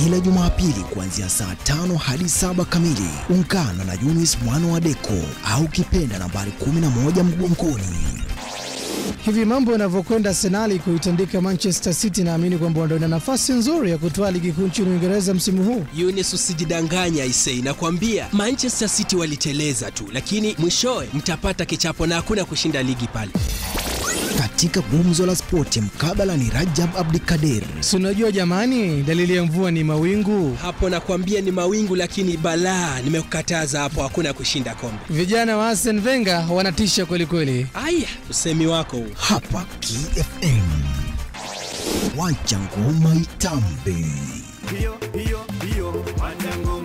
kila Jumapili kuanzia saa tano hadi saba kamili. Ungana na Yunis mwana wa Deko au kipenda nambari 11 mgongoni. Hivi mambo yanavyokwenda, Arsenali kuitandika Manchester City, naamini kwamba ndio ina nafasi nzuri ya kutoa ligi kuu nchini Uingereza msimu huu. Yunis, usijidanganya Isei, nakwambia Manchester City waliteleza tu, lakini mwishowe mtapata kichapo na hakuna kushinda ligi pale. Katika gumzo la spoti, mkabala ni Rajab Abdikadir. Si unajua jamani, dalili ya mvua ni mawingu. Hapo nakwambia ni mawingu, lakini balaa, nimekukataza hapo, hakuna kushinda kombe. Vijana wa Arsene Wenger wanatisha kweli kweli. Aya, usemi wako huu. Hapa KFM, wacha ngoma itambe. hiyo hiyo hiyo, wacha ngoma